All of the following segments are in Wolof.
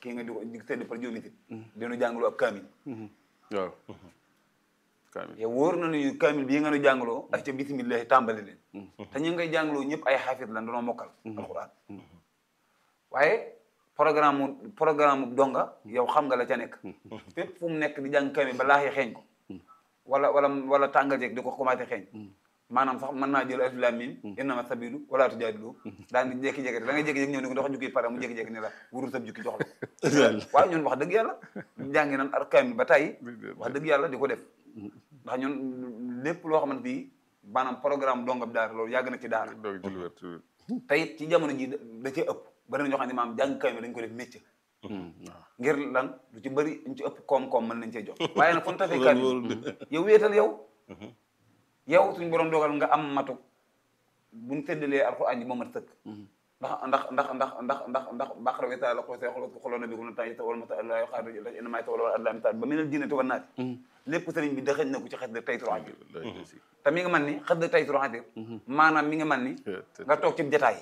kii nga di ko di tëdd par juróomi nit dinu jàngaloo ak kaamil waaw kaamil yow wóor na ni kaamil bii nga nu jàngaloo ak ca bisimillahi tàmbali leen te ñu ngay jàngaloo ñëpp ay xaafis lan danoo mokkal alquran waaye programme mu programme mu donga yow xam nga la ca nekk fépp fu mu nekk di jàng kaamil ba laaxee xeeñ ko wala wala wala tàngal jeeg di ko commencé xeeñ maanaam sax mën naa jël alif laam miim innama sabilu wala tujaadilu daal di jékki-jékki da ngay jékki-jékki ñëw ni ko ndox jukki pare mu jékki-jékki ne la wurul sab jukki jox la waaw ñun wax dëgg yàlla jàngi nan ar kaamil ba tey wax dëgg yàlla di ko def ndax ñun lépp loo xamante bi maanaam programme dongab daara loolu yàgg na ci daara doog ci lu wér ci lu wér te it ci jamono ji da cee ëpp bari na ñoo xam ne maam jàng kaamil dañ ko def métier waaw ngir lan lu ci bëri ñu ci ëpp koom-koom mën nañ cee jox waaye nag fu ñu tafee kaamil yow wéetal yow yow suñu borom dogal nga am matu buñ tëddalee alxuraan ji moo mat sëkk ndax ndax ndax ndax ndax ndax ndax baqara wi taala ko see xolo xoloon na bi ko na tay wala ma la yo xaar ina may tawala wala adlam taal ba minal jinnati wan naati lépp sëriñ bi dëxëñ na ko ci xes de tayturu xatir te mi nga man ni xes de tayturu xatir maanaam mi nga man ni nga toog ci jataay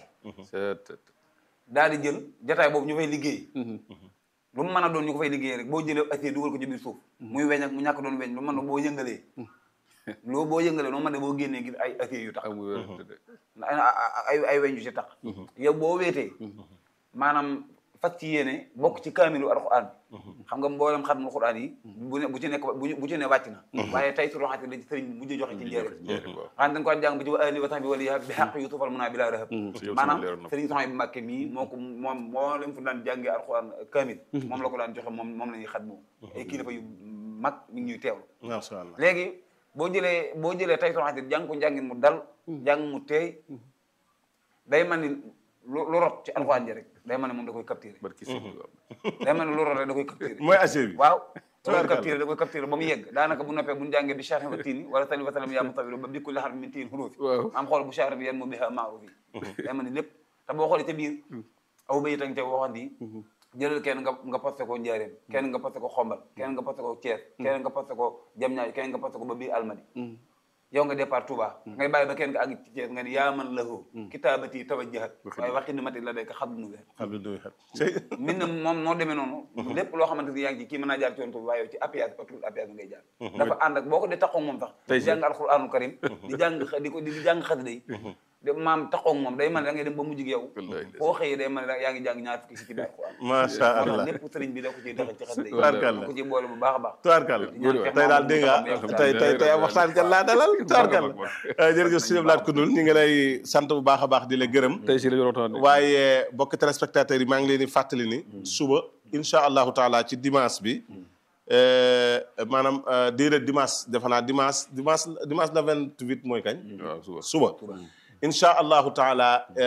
daal di jël jataay boobu ñu fay liggéey lu mu mën a doon ñu ko fay liggéey rek boo jëlee acier dugal ko ci biir suuf muy weñ ak mu ñàkk doon weñ lu mën a boo yëngalee loo boo yëngalee noo mën ne boo génnee gis ay acier yu tax amul wér de ay ay weñ yu ci tax yow boo weetee maanaam fas ci yéene bokk ci kaamilu alxuraan bi xam nga mboolem xatmul xuraan yi bu ne bu ci nekk bu ci ne wàcc na waaye tey su roxati la ci sëriñ bi mujj joxe ci njëriñ xam dañ ko jàng bi ci wa ali wa sahbi wala bi xaq yu tufal mun naa bi laa rahab maanaam sëriñ soxna bi Mbàkke mii moo ko moom moo leen fu daan jàngee alxuraan kaamil moom la ko daan joxe moom moom la ñuy xat moom ay kilifa yu mag mi ngi ñuy teewlu macha allah léegi boo jëlee boo jëlee tey soxna jàng ko njàngin mu dal jàng mu teey day man ni lu rot ci alxuraan ji rek day man ne moom da koy capturé barki sëñ bi day man ne lu rot rek da koy capturé mooy acier bi waaw da koy capturé da koy capturé ba mu yegg daanaka bu noppee bu ñu jàngee bi charri wa tiini wala sali wa salam yaa mutawilu ba bikku laxar min tiin xuruufi waaw am xool bu charri bi yan mu biha maarufi day man ne lépp te boo xoolee ca biir aw bay tang ca waxoon di jëlal kenn nga nga posté ko njaareem kenn nga posté ko xombal kenn nga posté ko Thiès kenn nga posté ko Jamñaay kenn nga posté ko ba biir Almadi yow nga départ Touba ngay bàyyi ba kenn nga àgg ci Thiès nga ni yaa man lahu kitaabati tawajjahat waaye waxi ni mati la day ko xam nu weer xam nga du xet min na moom noo demee noonu lépp loo xamante ni yaa ngi ci kii mën naa jaar ci yoon Touba waaye yow ci appuyage autour appuyage ngay jaar dafa ànd ak boo ko dee taxaw moom sax di jàng alxuraanul karim di jàng di ko di jàng xasida yi de maam taxaw moom day mën da ngay dem ba mujj gi yow boo xëyee day mën yaa ngi jàng ñaar fukki si ci biir alxuraan macha allah lépp sëriñ bi da ko ciy dexe ci xasida yi Tubaarkàlla. da ko ciy boole bu baax a baax tubaarkàlla tey daal dégg nga tey tey tey waxtaan kan laa dalal tubaarkàlla jërëjëf sëñ Abdou Lahad Koundoul ñu ngi lay sant bu baax a baax di la gërëm tey si la ñu waxtaan waaye bokk téléspectateurs yi maa ngi leen di fàttali ni suba incha allahu taala ci dimanche bi maanaam déedéet dimanche defe naa dimanche dimanche dimanche le vingt huit mooy kañ waaw suba suba incha allahu taala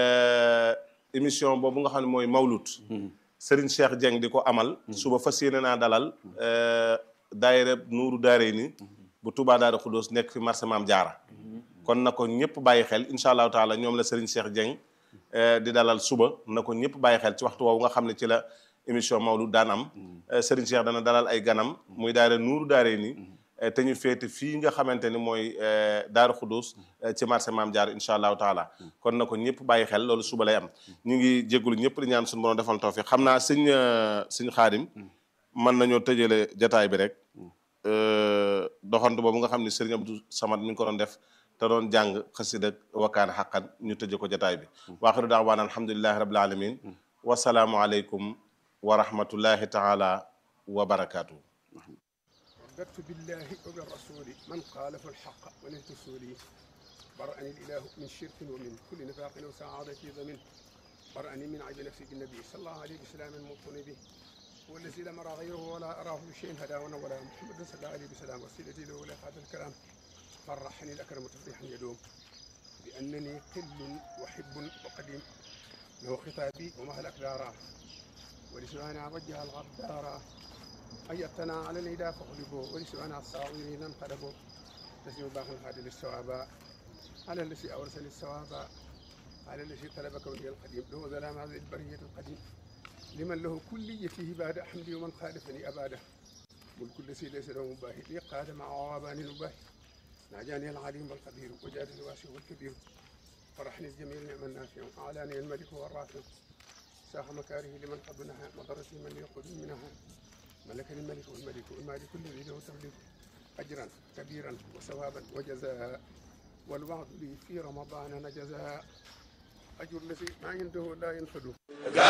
émission boobu nga xam ne mooy mawlut Serigne Cheikh Dieng di ko amal suba fas yéene naa dalal daayira nuuru daare ni bu Touba Daara Khoudoss nekk fi marché Maam Jaara kon na ko ñëpp bàyyi xel incha allahu taala ñoom la Serigne Cheikh Dieng di dalal suba na ko ñëpp bàyyi xel ci waxtu woowu nga xam ne ci la émission mawlud daan am Serigne Cheikh dana dalal ay ganam muy daayira nuuru daare ni te ñu féete fii nga xamante ni mooy Daaru Xudus ci marché Maam Jaar incha allahu taala kon na ko ñëpp bàyyi xel loolu suba lay am ñu ngi jégalu ñëpp di ñaan suñu borom defal tawfiq xam naa sëñ sëñ xaadim mën nañoo tëjale jataay bi rek doxantu boobu nga xam ne sëriñ Abdou Samad mi ngi ko doon def te doon jàng xasida wakkaan xaqan ñu tëje ko jataay bi waaxiru daawaan alhamdulilahi rabil alamin wasalaamu aleykum wa rahmatullahi taala wa barakaatu. رددت بالله وبالرسول من خالف الحق ونهت سولي برأني الإله من شرك ومن كل نفاق وسعادة ضمن برأني من عيب نفسي بالنبي صلى الله عليه وسلم الموطن به هو الذي لم أرى غيره ولا أراه بشيء هداونا ولا محمد صلى الله عليه وسلم وسيلتي له ولا هذا الكلام فرحني الأكرم تفريحا يدوم بأنني قل وحب وقديم له خطابي ومهل أقدارا ولسوانا وجه الغدارا أيتنا على الهدى فاغلبوا ولسوانا الصاغرين انقلبوا نسيب باخ الهادي للصواب على الذي أورث للصواب على الذي طلبك ولي القديم له ظلام هذه البرية القديم لمن له كليته بعد حمدي ومن خالفني أباده ملك الذي ليس له مباهي لي قاد مع عوابان المباهي ناجاني العليم والقدير وجاد الواسع والكبير فرحني الجميل نعم النافع أعلاني الملك والرافع ساخ مكاره لمن قبلها وضرس من يقود منها ملك الملك والملك والمالك الذي له تملك أجرا كبيرا وثوابا وجزاء والوعد لي في رمضان نجزاء أجر الذي ما عنده لا ينفد